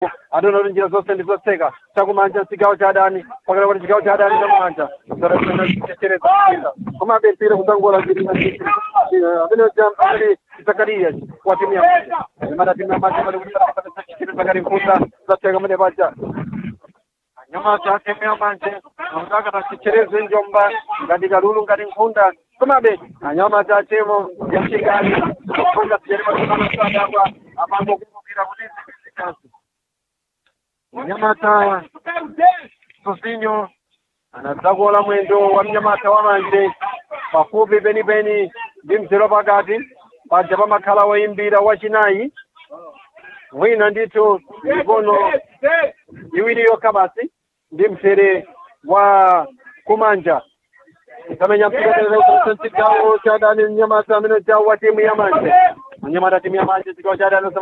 adona kuti njira zonse ndizotseka chakumanja chigawo cha adani pakati kuti chigawo cha adani chakumanja zarachechereza komabe mpira kutangola ziri amene ali zakariya wa timu ya imata timu ya maji mali kuti chichiri zakari mfuta zatseka mene paja anyamata timu ya manje amutaka tachichereze njomba ngati kalulu ngati nkhunda komabe anyamata timu ya chigali kufunga sijeremaaaadakwa apango kumbukira kuti zikasi mnyamata sosinyo anadzakola mwendo wa mnyamata wa manje pafupi penipeni ndi mzero pakati paja pamakhala woyimbira wachinayi wina ndithu mikono iwiri yokha basi ndi mzere wa kumanja ikamenya mpira chigawo cha dani mnyamata amene chawo wa timu ya manje anyamata timu ya manje chigawo cha dani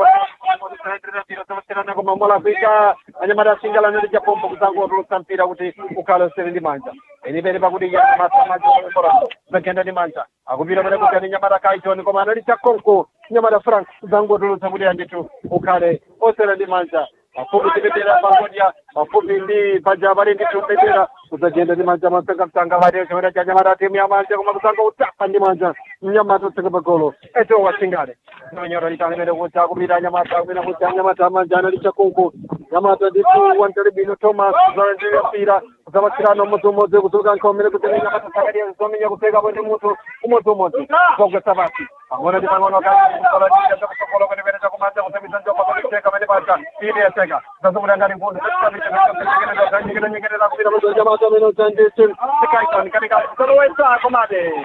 koma mola kuika anyamata asingala nali chapombo kuzangotulutsa mpira kuti ukhale usere ndi manja penipeni pakuti zakenda ndi manja akupita pene kuti ani nyamata kaitoni koma anali chakonko nyamata frank kuzangotulutsa kuti andithu ukhale osere ndi manja mafupi tipetera pangodya mafupi ndi paja pali ndithu mpetera kuzajenda ndi manja matsanga msanga vati chimene cha nyamata timu ya manja koma kuzanga utapa ndi manja mnyamata utseka pagolo eto wasingale nonyora litanimene kuti akupita nyamata akwina kuti anyamata amanja anali chakonko nyamata ndithu wantalibino thomas zalandira mpira kuzapatsirana umodziumodzi kuzuka nkhomene kuti nyamata sakadiya zomenya kupeka pwende munthu umodziumodzi zogwetsa pasi pang'ono ndi pang'ono kakusokola kwenepene chakumanja kusemiza njoka pakuteka pene pasa ili yaseka zazumuda ngati mpundu nyekerera kupita mudzi nyamata amene udzandithu sikaikoni katika zolowetsa komade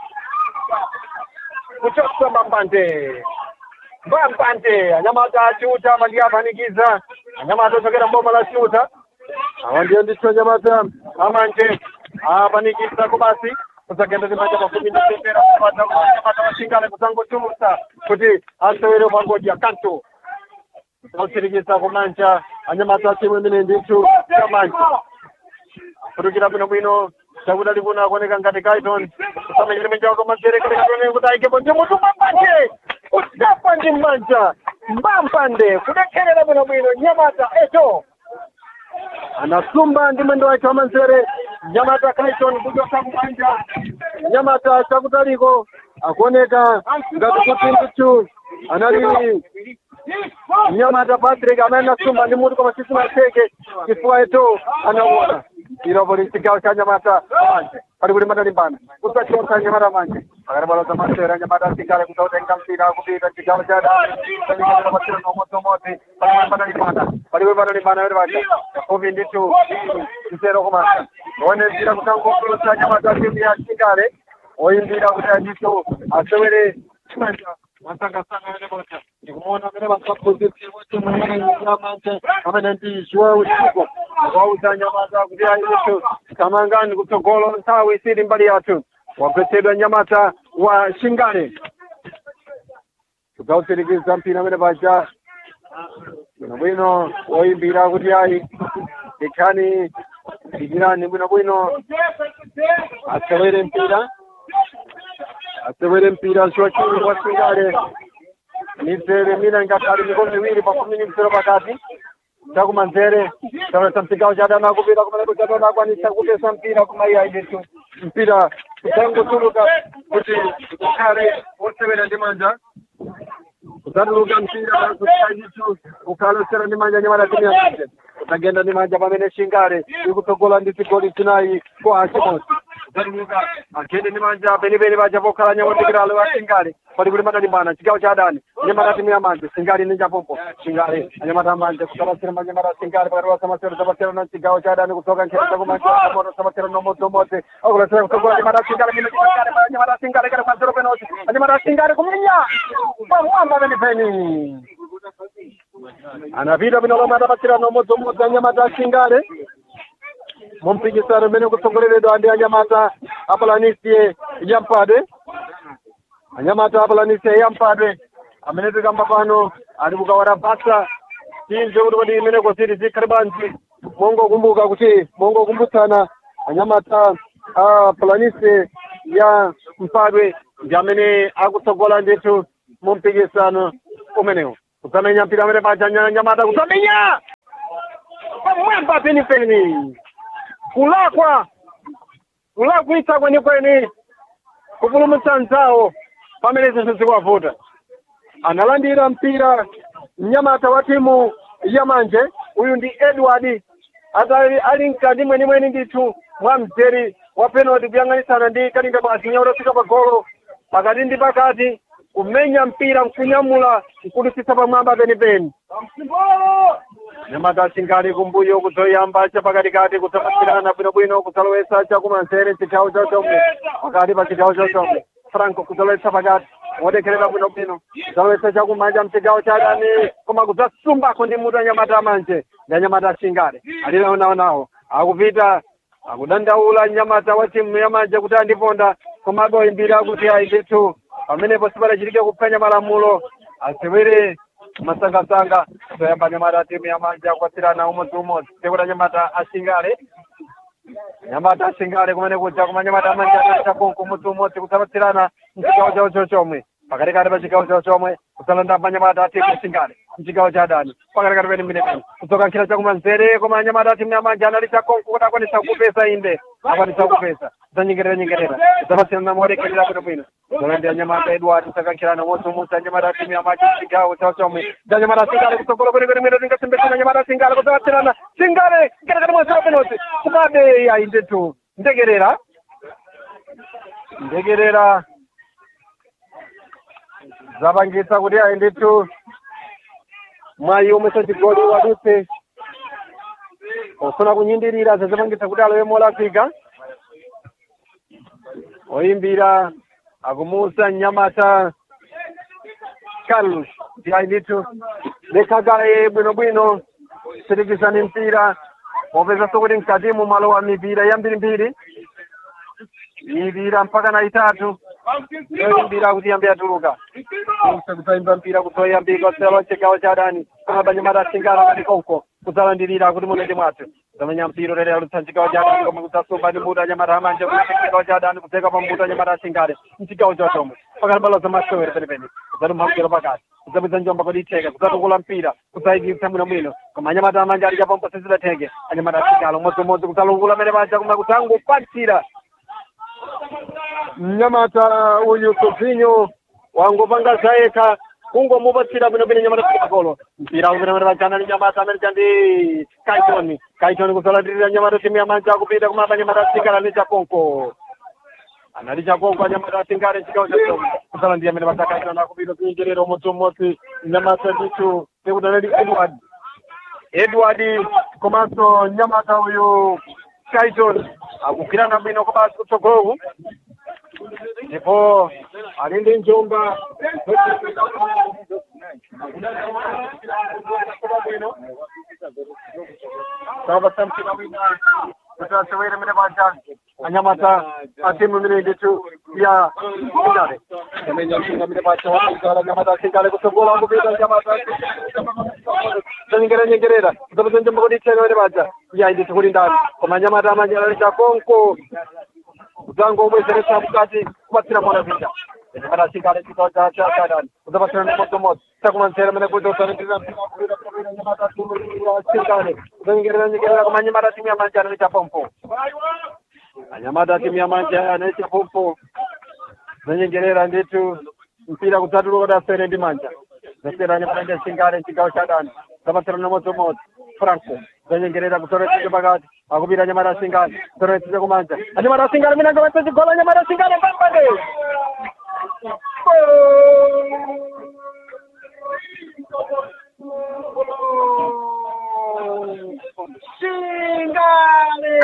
kuchotsa mambande mbambande anyamata achiuta mandi apanikiza anyamata ochokera mboma la chiuta awa ndiyo ndithu anyamata amanje apanikiza kubasi kuzagenda ndi manja makumi ndi tendera kupata anyamata washingale kuzangochulusa kuti asewere pangodya kanto kutsirikiza kumanja anyamata achimwe imene ndithu chamanja kutukira bwino bwino chakuda likuna akuoneka ngati kaiton kusamanyire menjawo komazerekerekatone kuti aikepo ndi mutu mbambande udapa ndi mmanja mbambande kudekherera bwino bwino nyamata eto anasumba ndi mwendo wake wamanzere nyamata kaiton kuchoka kumanja nyamata chakutaliko akuoneka ngati kuti ndithu anali mnyamata patrick amene anasumba ndi mutu koma sisinaseke chifukwa eto anaona iropo li chigawo cha nyamata manje pali kuti madalimbana kusachotsa nyamata manje pakati palo za masera nyamata asikale kutautenga mpira kupita chigawo cha daniikaaa masera nomodzomodzi pali kuti madalimbana pali kuti madalimbana yoti paja pafupi ndithu mzero kumasa oonezira kutangokulusa nyamata timu ya chingale oyimbira kuti andithu asewere chimanja masangasanga yone moja ndikuona amene masapozisi kuti mwenyamanje amene ndi joao chico wauza nyamata kuti ayitu tamangani kutsogolo nthawi isiri mbali yathu wagwetsedwa nyamata wa shingale kudzautsirikiza mpira amene paja bwinobwino woyimbira kuti ayi ikhani ikirani bwinobwino asewere mpira asewere mpira shochini wa shingale mizere mina ingatali mikono miwiri pakumi ni mzero pakati chakumanzere chaonesa msigawo chadana kupita kumaleko chadana akwanisa kupesa mpira kumaiya aidetu mpira kudzangotuluka kuti ukhale wosewera ndi manja kudzatuluka mpira kuaitu ukhale wosewera ndi manja nyamata timu yamanje kudzagenda ndi manja pamene shingale ikutsogola ndi zigoli zinayi kwa achimodzi kudzatuluka agende ndi manja penipeni paja pokhala nyamondekiralo wa shingale pali kuti madalimbana chigawo cha adani nyamata timu ya manje singale ndi njapompo shingale anyamata manje kusamasira manyamata singale pakati pa samasiro samasiro na chigawo cha adani kutsoka nkhera chakumanja moto samasiro nomodzomodzi akulasira kutsogola nyamata singale mino chingale nyamata singale kale panzero penochi anyamata singale kuminya pamwamba penipeni anapita pino lomwe adapatsira nomodzomodzi anyamata singale mumpikisano mmene kutsogoleredwa ndi anyamata apalanisie yampadwe anyamata apalanisie yampadwe amene tikamba pano ali kukawara basa tinje kuti kodi imene kositi zikhale bwanji mongokumbuka kuti mongokumbutsana anyamata apalanisie ya mpadwe ndi amene akutsogola ndithu mumpikisano umenewu kusamenya mpira amene paja nyamata kusamenya pamwamba penipeni kulakwa kulakwitsa kwenikweni kupulumutsa nzawo pamene zinthu zikuwavuta analandira mpira mnyamata wa timu yamanje uyu ndi edward atali ali mkati mwenimweni ndithu mwa mzeri wa penalty kuyang'anisana ndi kalinga basi nyawo lofika pa golo pakati ndi pakati kumenya mpira mkunyamula mkudusitsa pamwamba penipeni nyamata asingali kumbuyo kuzoyamba cha pakatikati kusapatirana bwinobwino kusalowetsa chakumanzere chigawo chachomwe pakati pa chigawo chachomwe franco kusalowetsa pakati wodekherera bwinobwino kusalowetsa chakumanja mchigawo chadani koma kudzasumbako ndi mutu anyamata amanje ndi anyamata asingale alinaonaonawo akupita akudandaula nyamata wa timu yamanje kuti andiponda komabe oyimbira kuti ayi ndithu pamenepo sipalachitike kuphwanya malamulo asewere masangasanga toyamba nyamata timu yamanje akwatsirana umodzi umodzi sekuti anyamata asingale nyamata asingale kumene kuja kuma nyamata amanje anaita konko umodzi umodzi kusapatsirana mchigawo chawo chochomwe pakatikati pa chigawo chawo chomwe kusalanda manyamata atimu asingale mchigawo cha adani pakatikati pene mmenepene kudzoka nkhira chakumanzere koma anyamata atimu yamanje anali chakonko kuti akwanisa kupesa inde akwanisa kupesa kudzanyengerera nyengerera kudzapatsirana modekerera bwinobwino zolandira nyamata edward kusakankhirana umodzi umodzi anyamata atimu yamanje mchigawo chawo chomwe ndi anyamata asingale kutsogolo kwenikweni mwene tingasembetsana anyamata asingale kudzapatsirana singale katikati mwesero penoti kumabe ayi ndithu ndekerera ndekerera zapangitsa kuti ayi ndithu mwayi omwesa chigoli wadutse ofuna kunyindirira zazipangitsa kuti alowe molakwika oyimbira akumusa mnyamata carlos ndi ayi ndithu lekhagale bwinobwino sitikizani mpira popezanso kuti mkatimu mwalowa mipira yambirimbiri mipira mpaka na itatu yoyimbira kuti yambe yatuluka kusaimba mpira kuzoyambika selo chigawo cha adani kumabanyamata asingala ngati konko kudzalandirira kuti munende mwathu zamenya mpira ulere alutsa mchigawo cha adani koma kudzasumba ndi mbuto anyamata amanje kuti mchigawo cha adani kudzeka pa mbuto anyamata asingale mchigawo cha chomwe pakati balo za masewere penepene kudzatuma mpira pakati kudzapeza njomba kodi itheka kudzatukula mpira kudzayikitsa mwinomwino koma anyamata amanje ali chapompo sizidatheke anyamata asingala umodzimodzi kudzalungula mene paja kuma kudzangopatsira mnyamata uyu sovinyo wangopanga zayekha kungomupatsira bwinobwino nyamata sikakolo mpira kupenemene pajana ndi nyamata amene chandi kaiton kaiton kuzolandirira nyamata timu yamanja akupita kumapa nyamata asikala ndi chakonko anali chakonko anyamata asingale chigawo cha kuzolandira amene paja kaiton akupita kuingerera umodzi umodzi nyamata ndithu sekuti anali edward edward komanso nyamata uyu kaiton akugwirana bwino kobasi kutsogoloku ndipo ali ndi njomba sabasa mtima wina kuti asewere mene paja anyamata atimu imene ndithu ya singale amenya msinga mene paja waigala nyamata singale kutsogola kupita nyamata zanyengerera nyengerera zapeza njomba kuti itheka mene paja ya ndithu kuti ndani koma nyamata amanja alalisha konko kudzango obwezeretsa mukati kubatsira mwana vita nyamata singale chigawo cha cha chadani kudzapatsira ndimodzimodzi takumanzera mene kuti usanindirira mpira nyamata singale kudzanyengerera nyengerera koma nyamata timu yamanja analicha pompo anyamata timu yamanja analicha pompo zanyengerera ndithu mpira kudzatuluka kuti asere ndi manja zasera nyamata ndi singale chigawo chadani zapatsira ndimodzimodzi franco zanyengerera kutoretsa pakati akupita nyamata singale kutoretsa kumanja anyamata singale mina ngabatsa chigola nyamata singale pambade singale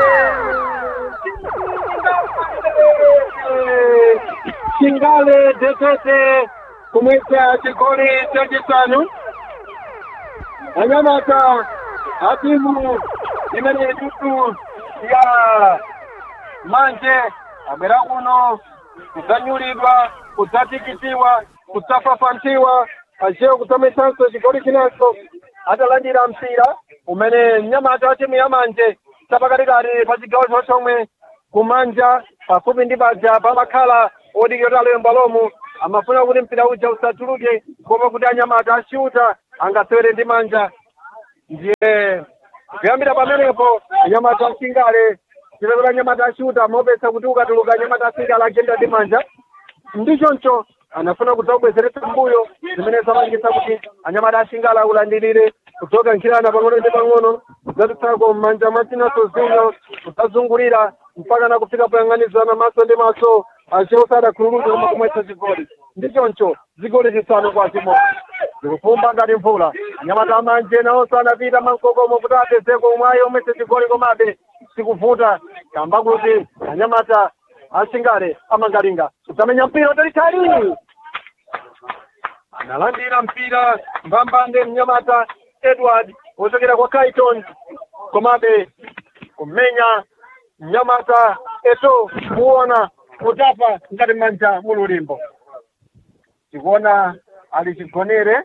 singale detete kumwisa chigoli chachisanu anyamata atimu imene tutu ya manje abwera kuno kudzanyulidwa kudzatikitiwa kudzafafantiwa achewo kudzametsanso chigoli chinanso atalandira mpira umene mnyamata wa timu ya manje tapakatikati pa chigawo chochomwe kumanja pafupi ndi paja pamakhala odikira aloyemba lomu amafuna kuti mpira uja usatuluke koma kuti anyamata ashuta angasewere ndi manja ndiye kuyambira pamenepo anyamata asingale chilekera anyamata ashuta mopesa kuti ukatuluka anyamata asingale agenda ndi manja ndichoncho anafuna kudzabwezeretsa mbuyo zimene zamangisa kuti anyamata asingale akulandirire kudzoka nkhirana pang'ono ndi pang'ono kudzatutsako m'manja mwachinaso zino kudzazungulira mpaka na kufika poyang'anizana maso ndi maso acheusa adakhululuka koma kumwetsa chigoli ndichoncho zigoli zisanu kwa chimodzi zikufumba ngati mvula anyamata amanje nawonso anapita mankokomo kuti apezeko umwayi omwetsa chigoli komabe sikuvuta kamba kuti anyamata asingale amangalinga kudzamenya mpira utalitali analandira mpira mbambande mnyamata edward wochokera kwa kaiton komabe kumenya mnyamata eto kuona kutapa ngati manja mululimbo tikuona alichigonere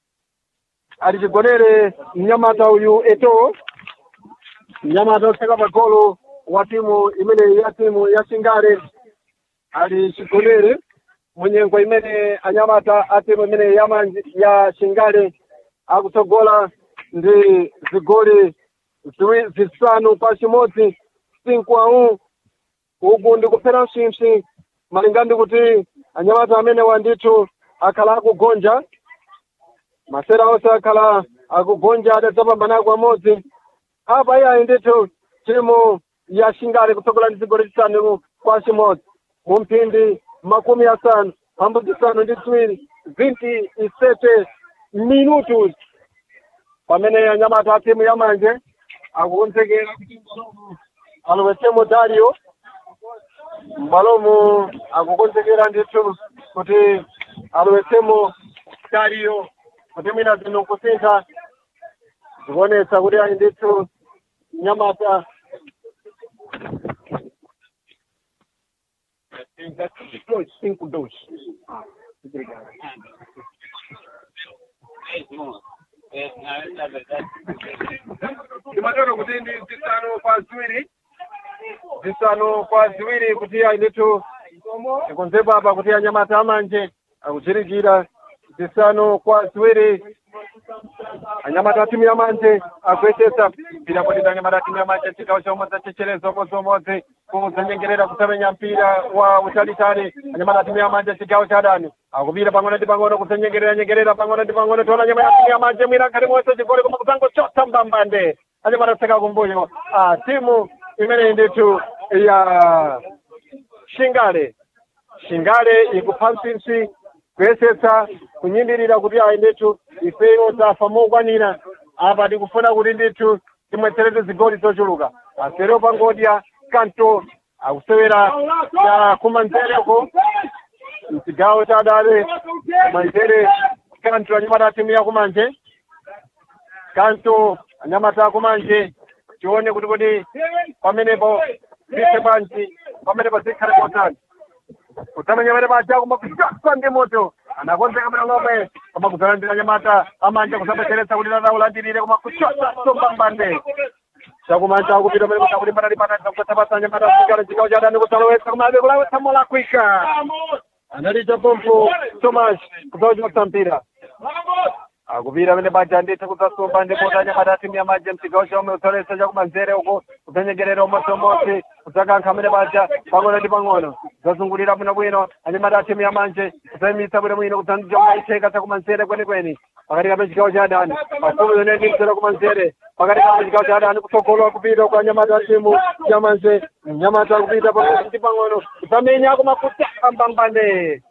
alichigonere mnyamata uyu eto mnyamata oseka pagolo wa timu imene ya timu ya singale alichigonere munyengo imene anyamata a timu imene ya manji ya singale akutsogola ndi zigoli ziwi- zisanu kwa chimodzi cinco a um uku ndikuphera msimpsi malinga ndi kuti anyamata amene wandithu akhala akugonja masera onse akhala akugonja adadzapambanako amodzi apa iyayi ndithu timu ya singale kutsogola ndi zigoli zisanu kwa chimodzi mu mphindi makumi asanu pambu zisanu ndi ziwiri vinti isete minutos pamene anyamata a timu ya manje akukonzekera kuti mbalomu alowetsemo dario mbalomu akukonzekera ndithu kuti alowetsemo dario kuti mwina zino kusintha zikuonetsa kuti ali ndithu nyamata cinco dois timatero kuti ndi zisanu kwa ziwiri zisanu kwa ziwiri kuti ainditu tikonzepo apa kuti anyamata amanje akuchirikira zisanu kwa ziwiri anyamata timu ya manje akuyesetsa mpira kuti anyamata timu ya manje chigawo chomwe chachechereza umodzimodzi kuzanyengerera kusamenya mpira wa utalitali anyamata timu ya manje chigawo cha adani akupita pang'ono ndi pang'ono kuzanyengerera nyengerera pang'ono ndi pang'ono tiona anyamata timu ya manje mwina nkhati monse chigoli koma kudzangochotsa mbambande anyamata tseka kumbuyo ah, timu imene ndithu ya shingale shingale ikupha msimpsi kuyesetsa kunyimbirira kuti ayi ndithu ifeyo tafa mokwanira apa tikufuna kuti ndithu timwetsereze zigoli zochuluka asero pangodya kanto akusewera ya kumanzereko mchigawo cha adale manzere kanto anyamata timu ya kumanje kanto anyamata akumanje tione kuti kodi pamenepo zise bwanji pamenepo zikhale kotani kutamenya vale vaja kumakusasa ndi moto anakonzeka mwana ng'ombe koma kuzalandira nyamata amanja kusabwezeretsa kuti lataulandirire koma kuchosa sombambande chakumanja akupita pale kuti akulimbana limbana kutsapatsa nyamata asikala chigawo cha adani kusalowetsa koma abe kulawetsa mola kwika analicha pompo thomas kudzawachimotsa mpira akupira pene baja ndithu kudzasomba ndipota nyamata timu ya maji mchigawo chomwe kutsoletsa chakumanzere uko kudzanyengerera umodzimodzi kudzakankha amene baja pang'ono ndi pang'ono kudzazungulira bwinobwino anyamata timu ya manje kudzayimitsa bwinobwino kudzanjomaicheka chakumanzere kwenikweni pakati kape chigawo cha adani pafupi yone ndimzera kumanzere pakati kape chigawo cha adani kutsogolo kupita kwa anyamata timu ya manje nyamata kupita pang'ono ndi pang'ono kudzamenya kumakutsa mbambande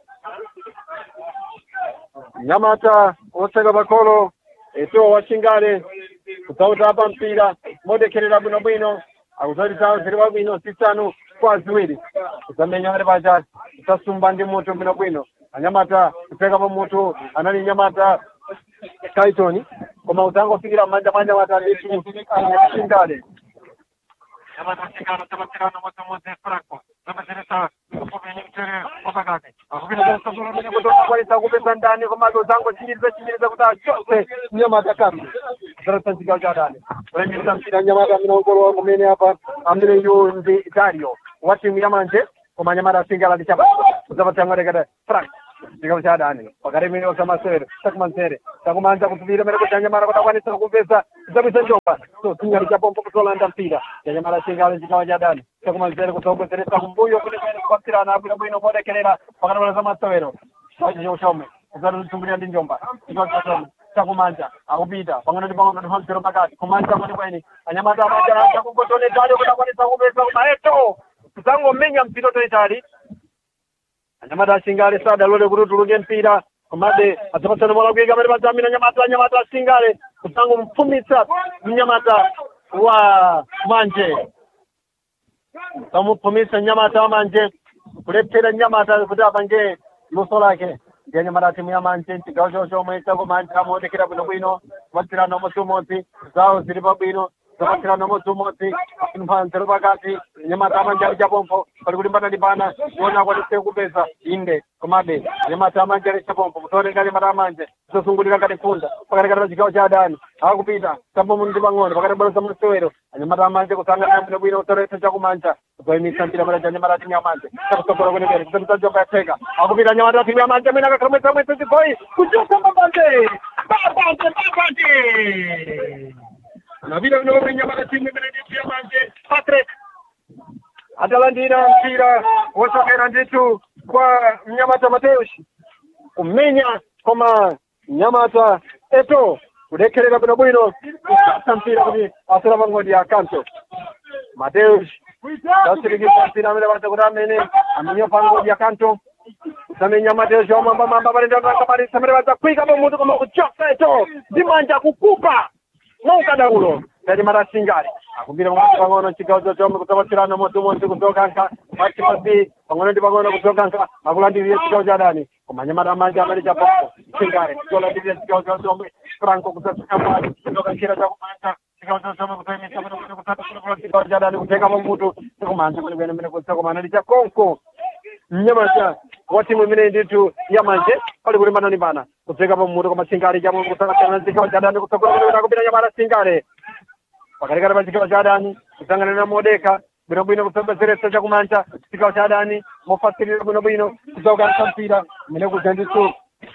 nyamata oseka pakolo eto wachingale kudzautapa mpira modekherera bwinobwino akuzalitsawo ziri wabwino zisanu kwa ziwiri kudzamenya ali pacha kudzasumba ndi mutu bwinobwino anyamata kupfekapo mutu anali nyamata kaitoni koma udzangofikira mmanja mwa nyamata nditu chingale nyamata chingale tabatirano modzimodzi franco zabatirisa kupomeni mtere wapakati akupita kusazolamene kuti unakwanisa kupesa ndani komabe udzangochimiriza chimiriza kuti achose nyamata kambi kuzaratsa chigawo cha adani kulenyesa mpira nyamata minongolowa kumene apa amene yu ndi dario wa timu ya manje koma nyamata asingala ndi chapa kudzapatsa ng'otekete frank chikamu cha adani pakaremenewa chamasewero chakumanzere chakumanza kutuvira mere kuti anyamara kuti akwanisa kupesa kudzabwisa njomba so chinyali chapompo kutolanda mpira chanyamara chingale chikamu cha adani chakumanzere kutsogozeresa kumbuyo kuti kwene kukwasirana abwino bwino kuonekerera pakatola chamasewero chacho chauchome kuzatitumbulira ndi njomba chikamu chachome chakumanja akupita pangano ndi pangano ndipamsero pakati kumanja kuti kweni anyamata amanja chakungotonetali kuti akwanisa kupesa kumaeto kudzangomenya mpira toitali anyamata asingale sadalole kuti utuluke mpira komabe adzapatsana mola kuika pati padzamina anyamata anyamata asingale kudzangomupfumitsa mnyamata wa manje tamupfumitsa mnyamata wa manje kulephera mnyamata kuti apange luso lake ndi anyamata timu ya manje mchigawo chawo chomwe chakumanje amaonekera bwinobwino kupatsirana umodzi umodzi zawo zili pabwino zapatsirana umodzi umodzi mphanzero pakati nyamata amanje ali chapompo pali kulimbana limbana kuona kwatise kupeza inde komabe nyamata amanje ali chapompo kutooneka nyamata amanje zosungulira ngati funda pakati kati pa chigawo cha adani akupita tambomu ndi pang'ono pakati bwalo za masewero anyamata amanje kusangana bwinobwino kutoretsa chakumanja kuzoyimitsa mpira mara cha nyamata timu ya manje chakusokola kwenikweni kusemisa njomba yatheka akupita nyamata timu ya manje mwina kakhalomwetsa mwetsa zigoli kuchosa mabanje mabanje mabanje navile vinove nyamata timu imene ndi ya manje patrick atalandira mpira wosokera ndithu kwa mnyamata mateus kumenya koma mnyamata eto kudekherera bwinobwino kusasa mpira kuti asera pang'ondi ya kanto mateus tasirikisa mpira amene pata kuti amene amenye pang'ondi ya kanto kusamenya mateus omambamamba palendaakamarisa amene padzakwika pamutu koma kuchosa eto ndi manja kukupa noukadaulo tati marasingali akumbira pang'ono pang'ono chigawo chochome kudzapatsirana modzi kudzokanka machipasi pang'ono ndi pang'ono kudzokanka akulandirire chigawo cha adani koma nyamata manja amene chapopo singale kulandirire chigawo chochome franco kudzatsikambali kudzokankhira chakumanja chigawo chochome kutoimisa kuti kutsatikulikula chigawo cha adani kutenga pamutu chakumanja kwenekwene mene kutsakomana ndi chakonko mnyamata wa timu imene ndithu yamanje pali kulimbana limbana kudzeka pamutu koma singale chamo kusakasiyana chigawo cha adani kutsakulandirira kupita nyamata singale pakatikati pa chigawo cha adani kusangana na modeka bwinobwino kusembezeresa chakumanja chigawo cha adani mofasirira bwinobwino kudzaukanisa mpira imene kudza ndithu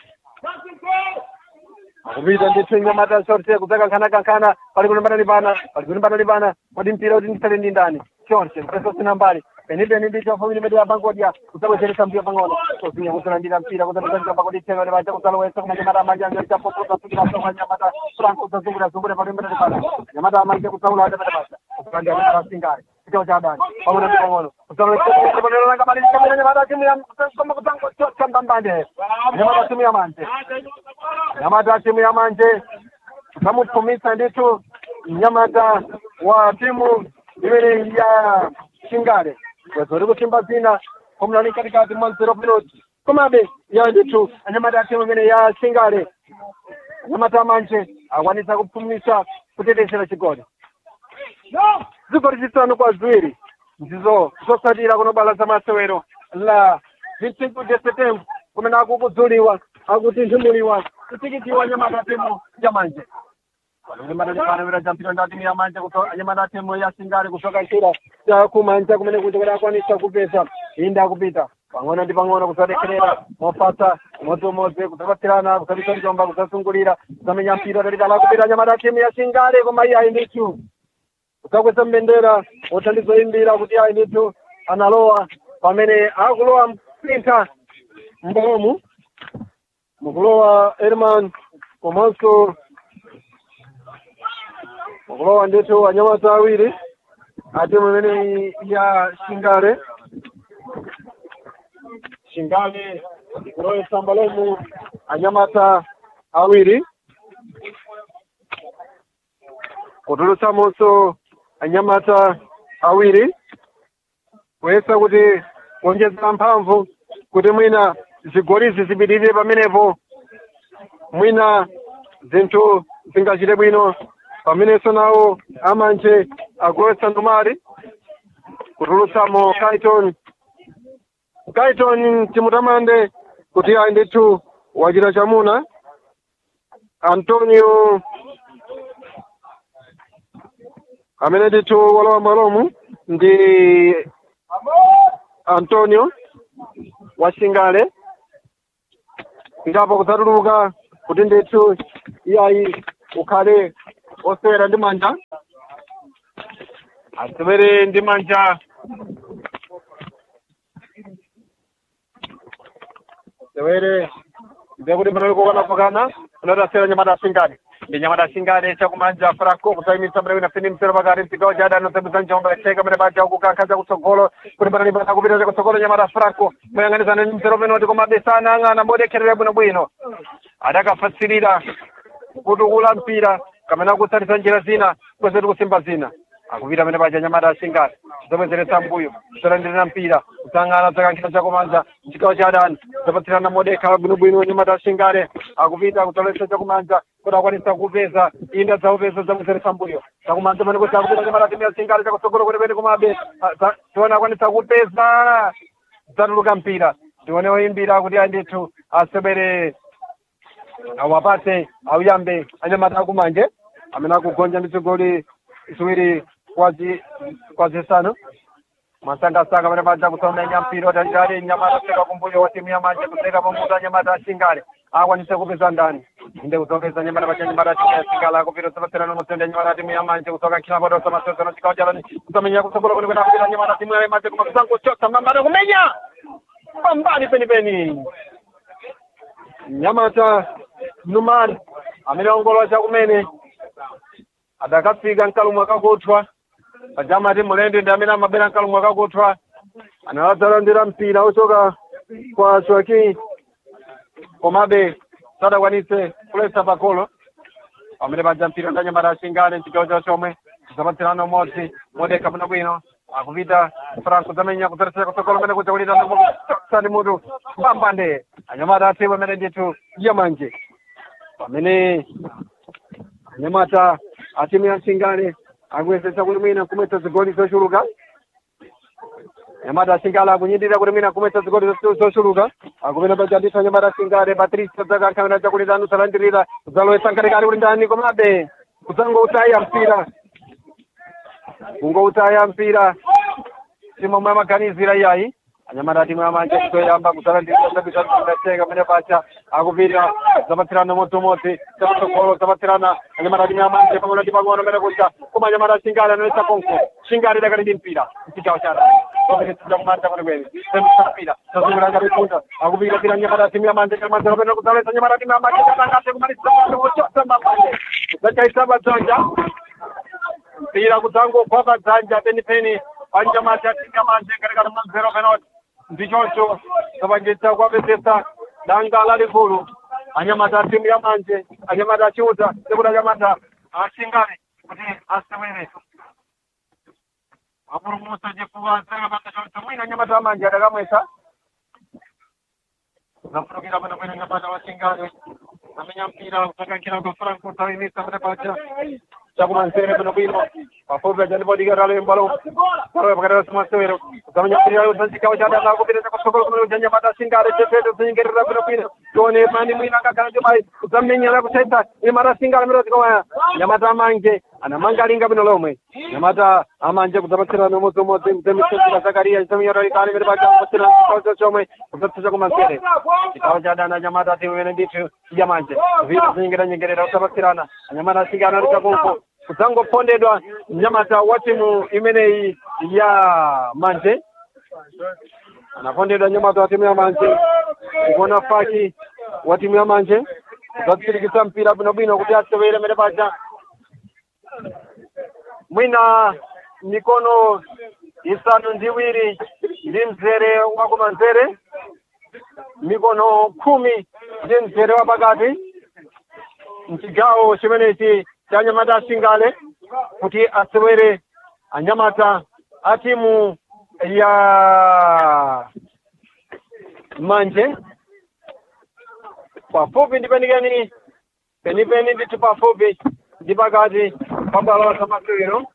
akupita ndithu nyamata shorte kudzakankhanakankana pali kulimbana limbana pali kulimbana limbana kodi mpira kuti ndisale ndi ndani shorte mpeso sina mbali penipeni ndithu afamili medu ya bangodia kudzabwezeresa mpira pang'ono kosinya kudzalandira mpira kudzatuzanjamba kuti ithengane pacha kudzalowesa koma nyamata amanja angeli chapopo kudzasukira soka nyamata franco kudzazungulira zungulira pali kulimbana limbana nyamata amanja kudzaulanda pete pacha kudzalanda nyamata asingale chigawo cha adani pang'ono ndi pang'ono kudzalowesa kamali kamene nyamata timu ya koma kudzangochotsa mbambande nyamata timu ya manje nyamata timu ya manje zamupfumitsa ndithu mnyamata wa timu imene ya shingale wazori kusimba zina komnani katikati mwa zero minutes komabe ya ndithu anyamata timu imene ya shingale anyamata manje akwanisa kupfumitsa kutetezera chigoli zigoli zisanu kwa ziwiri ndizo zosatira kunobala za masewero la 25 de septembre kumene akukudzuliwa akutinthumuliwa kutikitiwa nyamata timu ya manje panokulimbanalepana champiro nda timu ya manje kuto anyamata timu ya singale kusoka nchira chakumanja kumene kuti kuti akwanisa kupeza inde akupita pang'ono ndi pang'ono kusadekherera mofasa umodzi-umodzi kudzapatsirana kusabisa njomba kudzasungulira kusamenya mpira talitala kupita anyamata timu ya singale koma iye ayi ndithu kudzakweza mbendera othandizoyimbira kuti ayi ndithu analowa pamene akulowa mpintha mbomu mukulowa Herman komanso mukulowa ndithu anyamata awiri ati mumene ya shingale shingale ikuloyesa mbalomu anyamata awiri kutulutsamonso anyamata awiri kuyesa kuti kuonjezera mphamvu kuti mwina zigolizi zipitirire pamenepo mwina zinthu zingachite bwino pamenenso nawo amanje agowetsa ndumali kutulutsamo kaiton kaiton timutamande kuti ayi ndithu wachita chamuna antonio amene ndithu walowa mwalomu ndi antonio wa shingale ndapo kudzatuluka kuti ndithu iyayi ukhale osewera ndi manja asewere ndi manja sewere ndekuti panali kukanapakana panati asewera nyamata asingani ndi nyamata asingani chakumanja franco kutaimitsa mene wina fini msero pakati msigawo chada anosembeza njomba yacheka mene baja kukankhaza kutsogolo kuti panali pana kupita chakutsogolo nyamata franco moyang'anizana ndi msero penoti koma besana ang'ana modekherera bwinobwino adakafatsirira kutukula mpira kamene kutsatisa njira zina kwezetu kusimba zina akupita mene paja nyamata asingani zomwezeretsa mbuyo zolandirira mpira kutsangana dzakankhira chakumanja chigawo cha adani zapatsirana modekha bwinobwino nyamata asingale akupita kutolesa chakumanja kuti akwanisa kupeza inda dzaupeza zamwezeretsa mbuyo chakumanja pene kuti akupita nyamata timu asingale chakutsogolo kuti pene kumabe tione akwanisa kupeza dzatuluka mpira tione oyimbira kuti andithu asebere awapate auyambe anyamata akumanje amene akugonja ndi zigoli ziwiri kwazi kwazisanu masangasanga pene paja kusaumenya mpira utanjali nyamata seka kumbuyo wa timu ya manje kuseka pamuta nyamata asingale akwanise kupeza ndani inde kuzongeza nyamata pacha nyamata timu ya singale akupita usapatsirana musende nyamata timu ya manje kusoka kila poto samasozano chikawo chalani kusamenya kutsogolo kuti kwena kupita nyamata timu ya manje kuma kusangochotsa mambane kumenya pambani penipeni nyamata numani amene ongolowa chakumene adakafika mkalumwe akakuthwa pajamati mulende ndi amene amabera mkalumwe akakuthwa anawadzalondera mpira ochoka kwa swaki komabe sadakwanise kuletsa pakolo pamene paja mpira ndanyamata asingane mchigawo cha chomwe zapatsirana umodzi modeka bwino bwino akupita franco zamenya kudzatisa kutsogolo mene kuja kulitana sani mutu pambande anyamata atimu amene ndithu yamanje pamene anyamata atimu ya nsingane akuyesetsa kuti mwina kumwetsa zigoli zochuluka anyamata asingale akunyindira kuti mwina kumwetsa zigoli zo- zochuluka akupita paja ndithu anyamata asingale patricia dzakankhamena chakulitano zalandirira zalowetsa nkatikati kuti ndani komabe kudzangoutaya mpira kungoutaya mpira simomwe amaganizira iyayi anyamata timu yamanje kutoyamba kuzalandirisabisaaeka mene pacha akupita zapatsirana modzimodzi zapatsogolo zapatsirana anyamata timu yamanje pang'ono ndi pang'ono mene kuja koma anyamata singale anoletsa konko singale dakati ndi mpira mchigawo chana opetetsa kumanja kwenikweni semisa mpira zazungulira chapikunda akupita pira anyamata timu yamanje chamanzero pene kuzaletsa anyamata timu yamanje katangate kumalisa kuchosa mambanje zachaisaba dzanja mpira kudzangogwa padzanja penipeni panyamata tingamanje katikati mazero penoti ndichocho zapangitsa kuapezesa danga lalikulu anyamata timu ya manje anyamata achiuta sekuti anyamata asingale kuti asewere apulumusa chifukwa zakapanga choncho mwina anyamata amanje adakamwesa zafurukira pano kwene anyamata wasingale amenya mpira kusakankhira kwa franco tawimisa pene paja chakumanzere pano bwino pafupi achandipodikira lembalo palowe pakati pasimasewero zamenya mpira zanchikawo chadana kupita chakutsogolo kumene kunyanyamata asingale chefeto zinyengerera pano bwino tione mani mwina akagala chomayi kudzamenyera kusaisa nyamata asingale mero zikomaya nyamata amanje anamangalinga bwino lomwe nyamata amanje kudzapatsirana umodzimodzi mzemisenzira zakariya chisamiyorolikani mene paja kupatsirana chikawo chomwe kudzatsa kumanzere chikawo chadana nyamata ati imene ndithu yamanje vita zinyengeranyengerera kudzapatsirana anyamata asingale ali chakonko kudzangopondedwa mnyamata wa timu imeneyi ya manje anapondedwa nyamata wa timu ya manje ikuona faki wa timu ya manje kudzatsirikitsa mpira bwinobwino kuti asewere mene paja mwina mikono isanu ndi iwiri ndi mzere wakumanzere mikono khumi ndi mzere wa pakati mchigawo chimenechi cha anyamata asingale kuti asewere anyamata a timu ya manje pafupi ndi penikeni penipeni ndithu pafupi ndi pakati pabwalo la masewero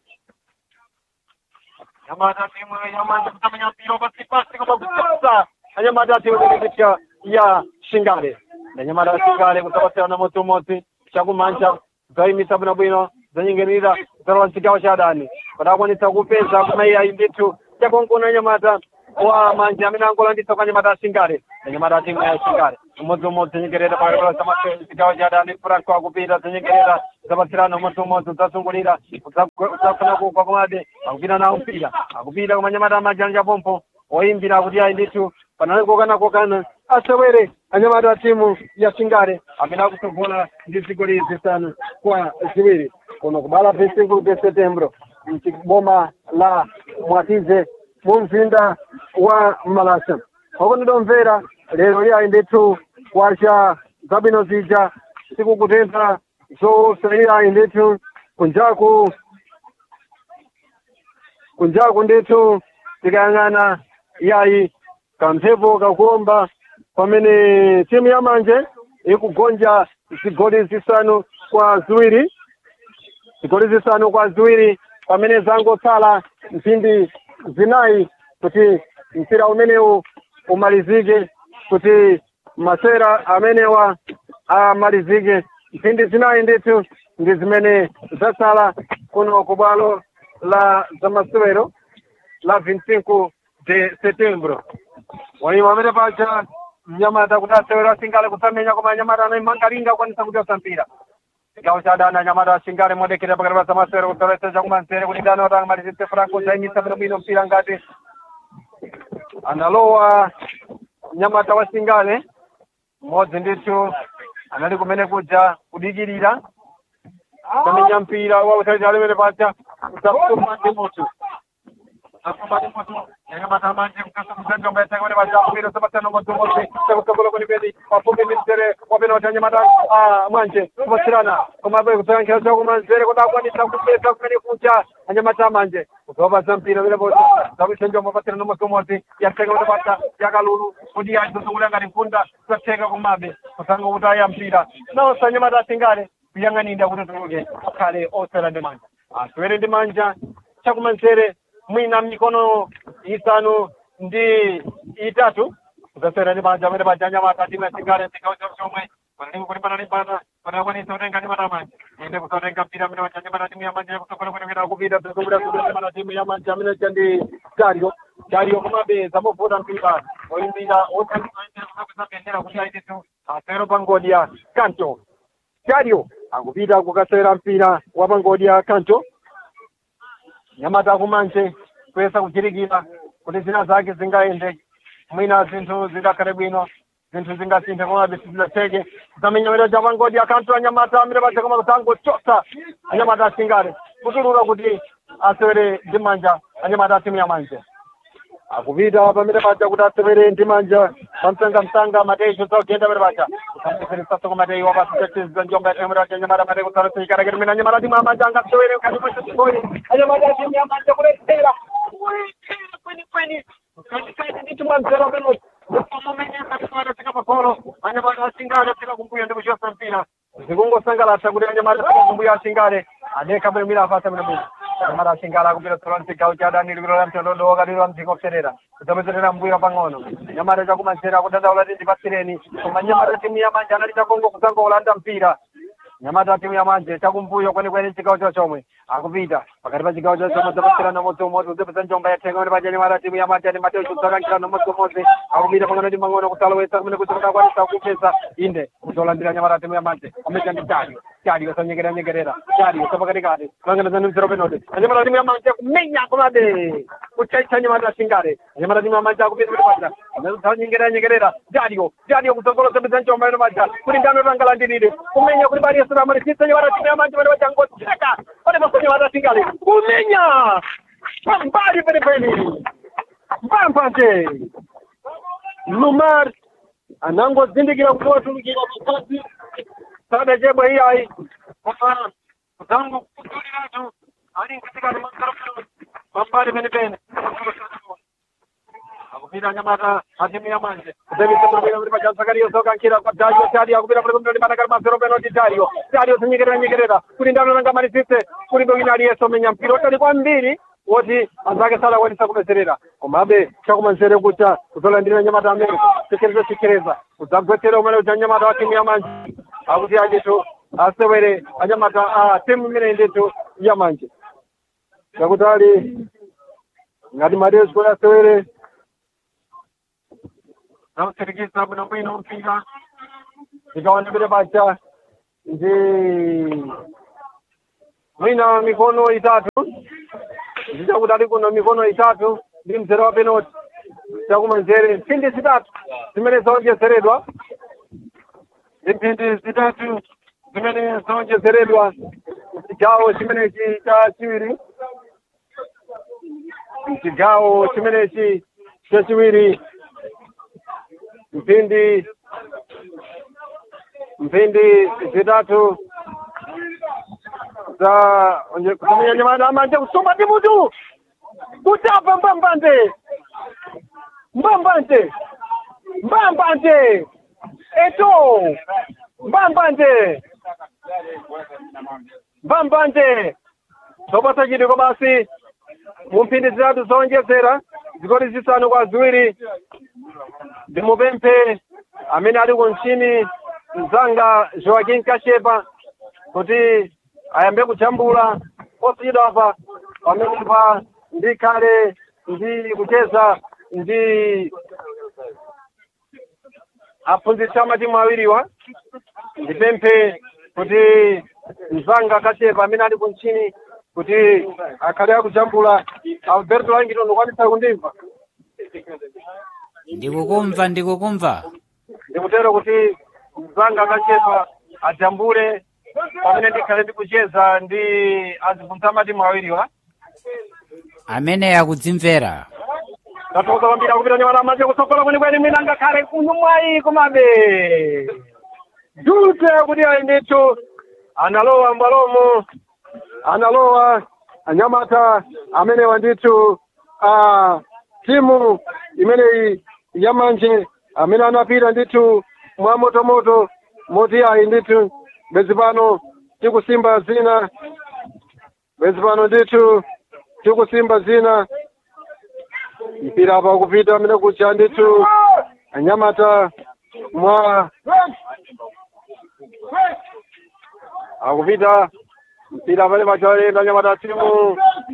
anyamata timu ya manje kutamenya mpira pasipasi koma kutsatsa anyamata timu imeneyi ya shingale anyamata asingale kudzapatsirana modzimodzi chakumanja zayimisa bwinobwino zanyengerera zalowa mchigawo cha adani padakwanitsa kupeza kumaiyayi ndithu chakonkona nyamata wa manje amene angolanditsa kwa anyamata asingale anyamata a timu ya asingale umodziumodzi zinyengerera pakati pa chigawo cha adani franco akupita zinyengerera zapatsirana umodziumodzi udzasungulira udzafuna kugwa komade akupita nawo mpira akupita koma anyamata amajanja pompo oyimbira kuti ayi ndithu panali kokana kokana asewere anyamata a timu ya singale amene akusogola ndi zigoli zisanu kwa ziwiri kuno kubala pa 5 de setembro mchiboma la mwatize mu mzinda wa malasa okondidomvera lero liyayi ndithu kwacha zabwino zija sikukutentha zosayirayi ndithu kunjaku kunjaku ndithu tikayang'ana yayi kamphepo kakuomba pamene timu ya manje ikugonja zigoli zisanu kwa ziwiri zigoli zisanu kwa ziwiri pamene zangotsala mphindi zinayi kuti mpira umenewu umalizike kuti masera amenewa amalizike mphindi zinayi ndithu ndi zimene zatsala kuno ku bwalo la zamasewero la 25 de setembro waiwa amene paja mnyamata kuti asewero asingale kusamenya koma anyamata anayimangalinga kwanisa kuti osampira chigawo cha adani anyamata asingale modekera pakati pa zamasewero kutolesa chakumanzere kuti dani otanga malizitse franco zayimisa bwino bwino mpira ngati analowa mnyamata wa singale mmodzi ndithu anali kumene kuja kudikirira kamenya mpira wautali alemene paja kusamsuma ndi mutu asumba ndi mutu anyamata manje mkasa mzanjomba yachakamene paja kupita sabatano modzimodzi chakusogola kwenipeni pafupi ndi mzere wapena kuti anyamata mwanje kupatsirana komabe kusayankhira chakumanzere kuti akwanisa kupesa kumene kuja anyamata manje kuzopaza mpira vileposi zakusenjomba patsirana modzimodzi yachakamene paja yakalulu kuti yachizungulira ngati mfunda zatheka kumabe kusanga kuti aya mpira nawonso anyamata asingale kuyang'anira kuti tuluke akhale osera ndi manja aswere ndi manja chakumanzere mwina mikono isanu ndi itatu zasera ndi manja amene paja anyamata timu yasingale chigawo chomwe panalipo kulimbana limbana panakwanisa kutenga anyamata manja inde kusatenga mpira amene paja anyamata timu ya manja yakusokola kwenekena kupita zungulira zungulira anyamata timu ya manja amene cha ndi dario dario komabe zamuvuta mpira oyimbira otaiakusakwisa bendera kuti aitetu asero pangodi ya kanto dario akupita kukasera mpira wa pangodi ya kanto nyamata kumanje kuyesa kuchirikira kuti zina zake zingayende mwina zinthu zingakhale bwino zinthu zingasinthe komabe sizidatheke zamenyamiro cha pangodi ya kanto anyamata amene paja koma kutangochosa anyamata asingale kutulula kuti asewere ndi manja anyamata atimu ya manje akupita pamene paja kuti asewere ndi manja pamsangamsanga mateyi chosagenda pamene paja kusambeseresasa kwa mateyi wapasitetiza njomba yatemera anyamata mateyi kusalaseikarake tumene anyamata timu ya manja angasewere kati mwachosiboli anyamata timu ya manja kuletera kuletera kwenikweni katikati ndi timu anzero penoti upamomenyekatika pakolo anyamata asingale afika kumbuyo ndi kuchosa mpira zikungosangalatsa kuti anyamata afika kumbuyo asingale adeka bwino mira afasa bwino bwino anyamata asingale akupita tsola mchigawo cha adani likulola mtondodo wakatiro mdziko kuserera kudzapezerera mbuyo pang'ono anyamata chakumanzere akudandaula ti ndipatsireni koma anyamata timu ya manja anali chakongo kudzangolanda mpira nyamata timu ya manje chakumbuyo kwenikweni chigawo cho chomwe akupita pakati pa chigawo cho chomwe zapatsirana umodzi umodzi udzapeza njomba yathenga pamene paja nyamata timu ya manje ani mateo chudzakankhirana umodzi umodzi akupita pang'ono ndi mang'ono kusalowetsa kumene kuti kudakwanisa kupeza inde kuzolandira nyamata timu ya manje ameja ndi dario dario sanyengerera nyengerera dario sapakatikati kangana mzero penoti anyamata timu ya manje kumenya komabe kuchaitcha nyamata asingale anyamata timu ya manje akupita pamene paja sanyengerera nyengerera dario dario kutsogolo zapeza njomba pamene paja kuti ndano tangalandirire kumenya kuti bali yesu ramalisitsa nyamata timu ya manje pamene paja ngocheka pane pasonye nyamata asingale kumenya pambali penepeni mpampanje lumar anangozindikira kuti watulukira pakati sada chebwa iyayi koma kutango kutuliratu ali nkatikati mangarofero pambali penepene akupita nyamata atimu ya manje kudzavisa kuti paja zakariya zokankhira kwa dario dario akupita kuti kumbe limanakali mazero penoti dario dario zinyekerera nyekerera kuti ndano nangamalisitse kulibe wina aliyense omenya mpira otali kwambiri woti anzake sadakwanisa kupezerera komabe chakumanzere kucha kuzolandira nyamata amene sekereza sekereza kudzagwetsera umene uja nyamata wa timu ya manje akuti ajetu asewere anyamata a timu imene ndetu ya manje chakuti ali ngati mateus kuti asewere nausirikisa bwinobwino mpira ikaonekere pacha ndi mwina mikono itatu ndichakuti ali kuno mikono itatu ndi mzere wa penalty chakumanzere mphindi zitatu zimene zaonjezeredwa ndi mphindi zitatu zimene zaonjezeredwa chigawo chimenechi cha chiwiri chigawo chimenechi chachiwiri mphindi mphindi zitatu za kumenyanyamana amanje kusoma ndi mutu kutapa mbambante mbambante mbambante eto mbambante mbambante zopatsa chidiko basi mu mphindi zitatu zonjezera zigoli zisanu kwa ziwiri ndimupemphe amene ali kunchini mzanga joaquin kashepa kuti ayambe kujambula posiyidwa apa pamene pa ndikhale ndi kucheza ndi aphunzitsi amatimu awiriwa ndipemphe kuti mzanga kashepa amene ali kunchini kuti akhale akujambula alberto langton ukwanitsa kundimva ndikukumva ndikukumva ndikutero kuti mzanga kashepa ajambule pamene ndikhale ndikucheza ndi aziphunzitsi amatimu awiriwa amene akudzimvera tathokoza kwambiri akupita nyamala manje kusokola kwenikweni mwina ngakhale kuno mwayi komabe dute kuti ayi ndithu analowa mbwalomo analowa anyamata amenewa ndithu a timu imeneyi yamanje amene anapita ndithu mwa motomoto moti ayi ndithu bwezi pano tikusimba zina bwezi pano ndithu tikusimba zina mpira apa kupita amene kucha ndithu anyamata mwa akupita mpira pale pachalenda anyamata timu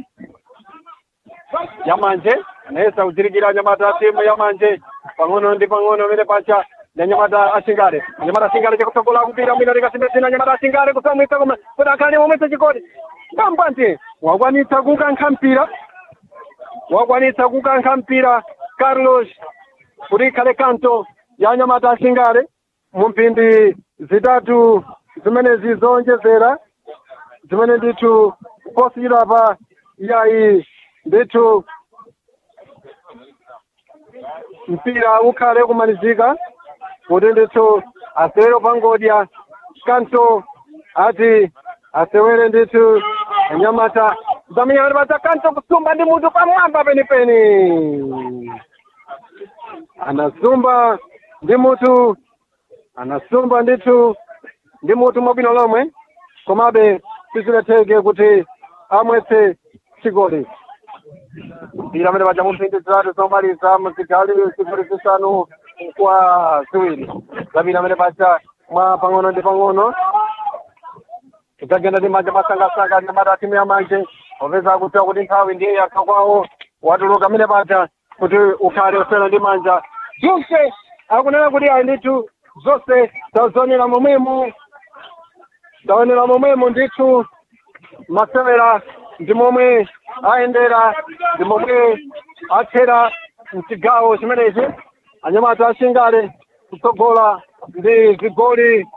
yamanje anayesa kuchirikira anyamata timu yamanje pang'ono ndi pang'ono amene pacha ndi anyamata asingale anyamata asingale chakusokola kupita mwina likasimbesina anyamata asingale kusamwitsa koma kuti akhale momwetsa chikoti mbambante wakwanitsa kukankha mpira wakwanitsa kukankha mpira carlos kuti ikhale kanto ya anyamata asingale mu mphindi zitatu zimenezi zonjezera zimene ndithu posiyidwa pa yayi ndithu mpira ukhale kumalizika kuti ndithu asewere pangodya kanto ati asewere ndithu anyamata zamenyamati pacha kanto kusumba ndi mutu pamwamba penipeni anasumba ndi mutu anasumba ndithu ndi mutu mwabwino lomwe komabe sizinatheke kuti amwetse chigoli mpira amene paja mumphindi zitatu zomaliza muzigali zigoli zisanu kwa ziwiri zapita amene paja mwa pang'ono ndi pang'ono tidzagenda ndi manja masangasanga anyamata timu yamanje popeza kudziwa kuti nthawi ndiye yakha kwawo watuluka amene paja kuti ukhale usewera ndi manja zonse akunena kuti ayi ndithu zonse tazionera momwemo taonera momwemo ndithu masewera ndi momwe ayendera ndi momwe athera mchigawo chimenechi anyamata asingale kutsogola ndi zigoli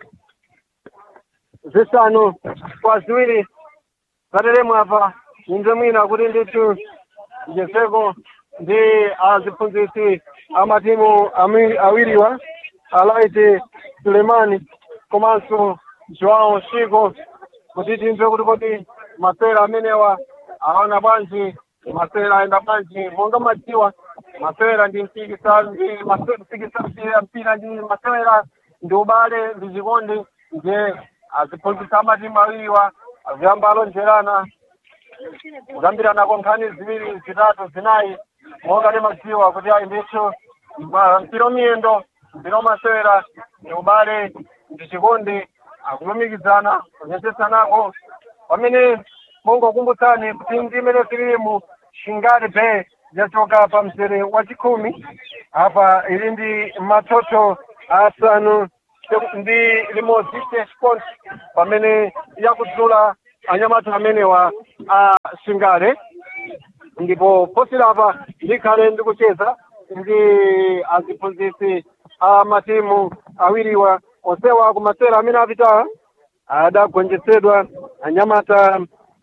zisanu kwa ziwiri zateremu apa inze mwina kuti ndithu jezeko ndi aziphunzitsi amatimu ami- awiriwa alaiti sulemani komanso joao shiko kuti timve kuti kodi masewera amenewa aona bwanji masewera ayenda bwanji monga madziwa masewera ndi mpikisa ndi mase- mpikisa mpira mpira ndi masewera ndi ubale ndi chikondi nje aziphunzitsa amatimu awiriwa aziyamba alonjerana kukambirana nkhani ziwiri zitatu zinayi monga timadziwa kuti ayi ndithu ma- mpira umiyendo mpira umasewera ndi ubale ndi chikondi akulumikizana kunyetsetsanako pamene mongokumbutsani kuti ndi imene tilimu shingale bay yachoka pa mzere wa chikhumi apa ili ndi matoto asanu ndi limodzi six points pamene yakudzula anyamata amenewa a shingale ndipo posera apa ndikhale ndikucheza ndi aziphunzitsi a matimu awiriwa onsewa kumasera amene apita adagonjetsedwa anyamata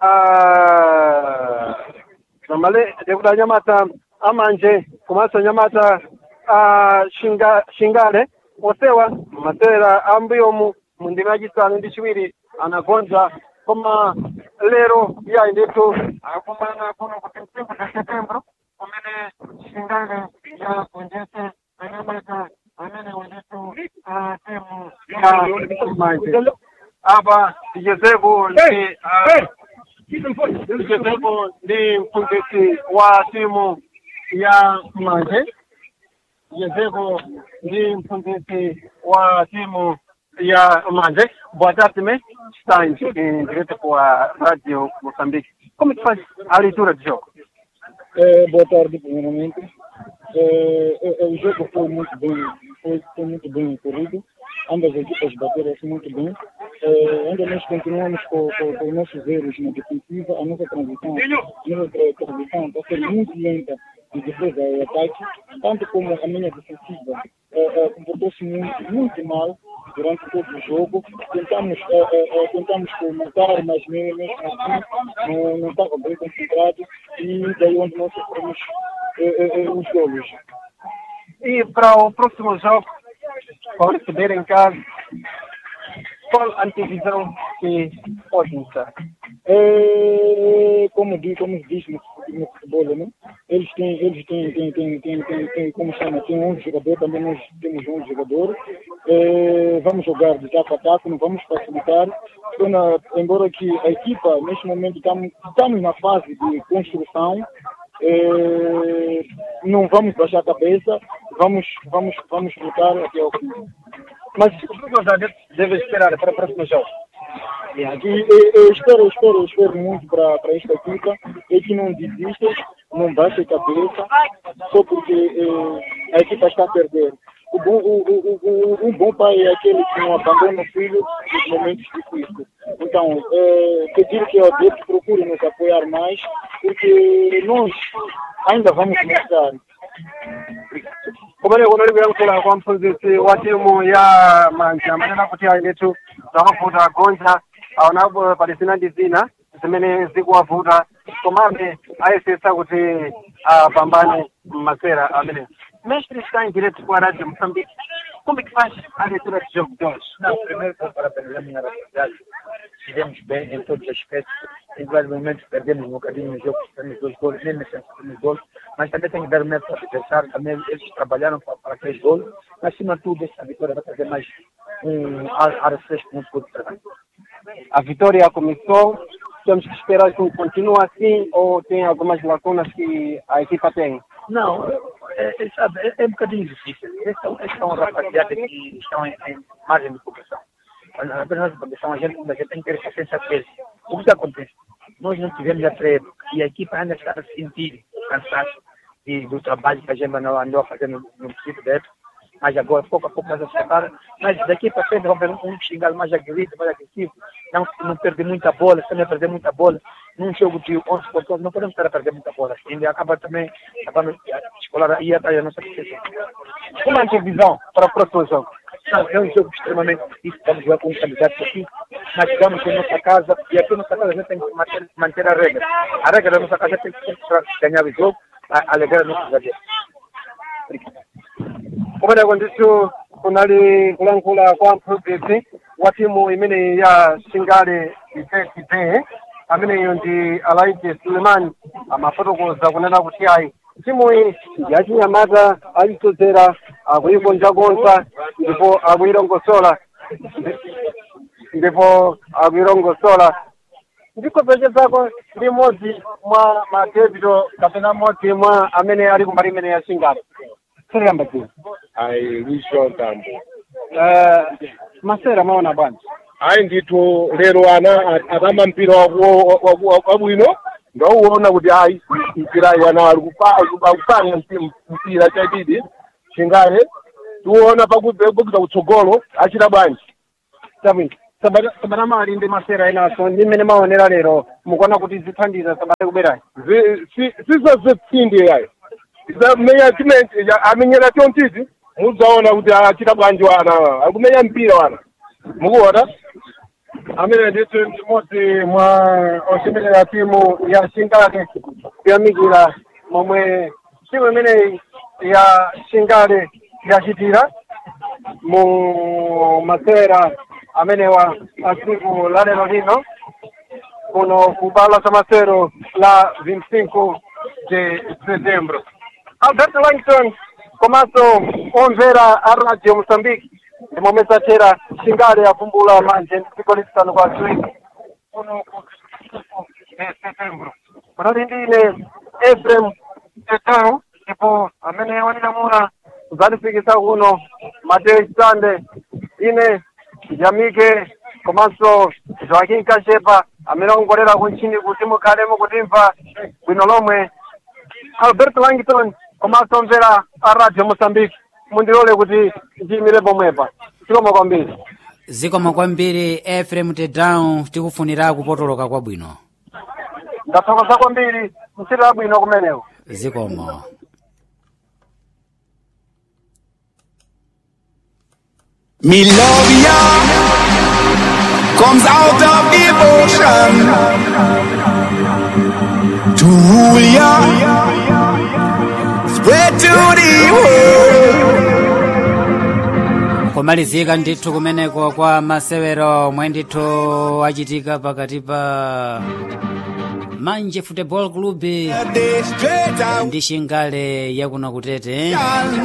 a namale ndikuti anyamata amanje komanso anyamata a shinga, shingale onsewa masera ambuyomu mu ndima yachisanu ndi chiwiri anagonja koma lero iyayi ndithu akumana kuno kuti mtsiku za septembro kumene shingale yagonjetse anyamata amene wenditu timu ya manje apa tichezepo ndi ah, tichezepo ndi mphunzitsi wa timu ya manje tichezepo ndi mphunzitsi wa timu ya manje boa tarde me está em, em direto com a rádio Moçambique como é que faz a leitura do jogo É, boa tarde, primeiramente. É, é, o jogo foi muito bem, foi, foi muito bem corrido. Ambas as equipas bateram-se muito bem. É, ainda nós continuamos com, com, com os nossos erros na defensiva. A nossa transição, a nossa tra- transição está a ser muito lenta de defesa e ataque, tanto como a minha defensiva é, é, comportou-se muito, muito mal durante todo o jogo. Tentamos, é, é, é, tentamos comentar, mas mesmo assim não, não estava bem concentrado e daí onde nós sofremos é, é, é, os golos. e para o próximo jogo para receber em casa qual a antevisão que pode mostrar É, como diz, como se diz no, no futebol, né? Eles têm, eles têm, têm, têm, têm, têm, têm como chama, tem 11 jogadores, também nós temos 11 jogadores. É, vamos jogar de taco a taco, não vamos facilitar. Então, na- embora que a equipa, neste momento, estamos, estamos na fase de construção, é, não vamos baixar a cabeça, vamos, vamos, vamos lutar até ao fim. mas o que os adeptos devem esperar para o próximo jogo E, e- eu espero, espero, espero muito para esta equipa é que não desista, não baixe a cabeça, só porque eh, a equipa está a perder. O bom, o, o, o, o bom pai é aquele que não abandona o filho nos momentos difíceis. Então, eh, pedir que o adepto procure nos apoiar mais, porque nós ainda vamos mostrar. kumene kuno likuyankhula kwa mphunzitsi wa timu ya manje amanena kuti ayi ndithu zamavuta gonja aonapo pali zina ndi zina zimene zikuwavuta komabe ayesetsa kuti apambane masera amenewo mestre está em direto com a rádio moçambique como é que faz a leitura de jogo de hoje Não, primeiro para parabenizar a minha rapaziada. Estivemos bem em todos os aspectos. Em vários momentos perdemos um bocadinho no jogo, perdemos dois gols, nem merecemos perdemos gols. Mas também tem que dar o mérito ao adversário. Também eles trabalharam para, para três gols. Mas, acima de tudo, esta vitória vai trazer mais um ar, ar fresco no futuro de trabalho. a vitória começou temos que esperar que continue assim ou tem algumas lacunas que a equipa tem Não, é, é, sabe, é, é um bocadinho difícil. Esses são, esses são rapaziada que estão em, em margem de progressão. Mas na apenas de progressão a gente, a gente tem que ter paciência deles. O que acontece? Nós não tivemos a treino e a equipa ainda está a sentir o cansaço e do trabalho que a gente andou andou a fazer no, no princípio da época. Mas agora, pouco a pouco, nós acertaram. Mas daqui para frente, vamos ver um, um xingado mais aguerrido, mais agressivo. Não, não perder muita bola, se não perder muita bola. Num jogo de 11 por 11, não podemos estar a perder muita bola. Ainda acaba também, acabando escolar aí atrás da nossa defesa. como é a antevisão para o próximo jogo Não, é um jogo extremamente difícil. Vamos jogar com um candidato aqui. Nós jogamos em nossa casa e aqui na nossa casa a gente tem que manter, manter a regra. A regra da nossa casa tem que sempre ganhar o jogo, a- alegrar nossos adeptos. kumene ndithu kunali kulankhula kwa mphunzitsi wa timu imene ya shingale itete ameneyo ndi alaite suleiman amafotokoza kunena kuti ayi timu iyi yachinyamata achisodzera akuyikonzakonza ndipo akuyilongosola ndipo akuyilongosola ndikopezezako ndi mmodzi mwa madebito kapena mmodzi mwa amene ali kumbali imene ya shingale siriyamba dzina ayi lisho tambo Eh, masera maona bwanji ayi ndithu lero ana atamba mpira waku- waku- waku- wabwino ndauona kuti ayi mpira wana akupanga mpira chadidi chingale tiona pakuza kutsogolo achita bwanji sabwino sabata mali ndi masera enaso ndi mmene maonera lero mukuona kuti zithandiza sabata kuberayi sizazepfindi yayo zamenya chimene amenyera chontiti muzaona kuti achita bwanji wana akumenya mpira wana mukuona amene ndithu ndi mmodzi mwa osemelera timu ya shingale kuyamikira momwe timu imeneyi ya shingale yachitira mu masera amenewa asiku la lero lino kuno ku bala za masero la 25 de setembro alberto langton komanso omvera a radio moçambique ndi momwe satera shingale yavumbula manje ndi dziko lisanu kwa ziwiri kuno ku 25 de setembro panali ndine efrem tetao ndipo amene wanilamula kudzandifikisa kuno mateo chisande ine jamike komanso joaquim kashepa amene akongolera kuntchini kuti mukhale mukutimva bwino lomwe albert langton komanso mvera a radio moçambique mundilole kuti ndiyimire pomwepa zikomo kwambiri zikomo kwambiri efrem tedown tikufunira kupotoloka kwabwino ndathokoza kwambiri ntchito yabwino kumeneko zikomo Melovia comes out of devotion to rule ya, spread to the world. kumalizika ndithu kumeneko kwa masewero omwe ndithu achitika pakati pa manje football club Day straight out ndi shingale yakuno kutete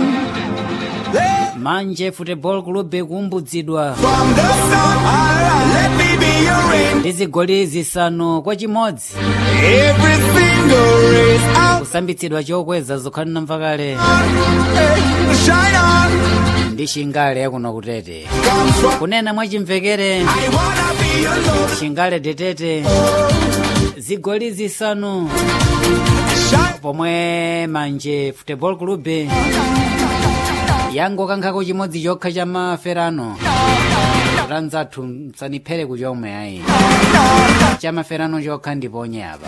manje football club kumbudzidwa from the sun. Alright, let me be your rain. ndi zigoli zisanu kwa chimodzi Every single race out. kusambitsidwa chokweza zokhalina mvakale Hey, shine on. ndi shingale yakuno kutete Comes from. kunena mwachimvekere I wanna be your love. shingale tetete zigoli zisanu Shine. pomwe manje football club yangokankhako chimodzi chokha cha maferano tanzathu msaniphere kuchomwe ayi cha maferano chokha ndiponye apa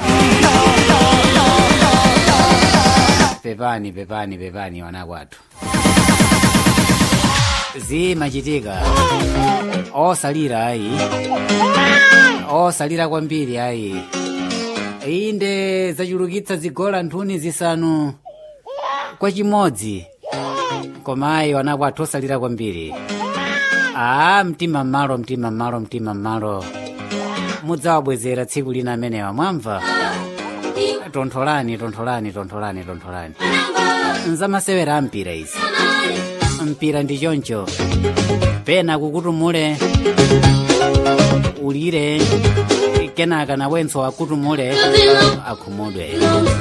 pepani pepani pepani wanakwathu zimachitika osalira ayi osalira kwambiri ayi inde zachulukitsa zigola nthuni zisanu kwa chimodzi koma ayi wanakwathu osalira kwambiri a mtima mmalo mtima mmalo mtima mmalo mudzawabwezera tsiku lina amenewa mwamva tontholani tontholani tontholani tontholani nzamasewera ampira izi mpira ndi choncho pena kukutumule ulire kenaka nawenso akutumule akhumudwe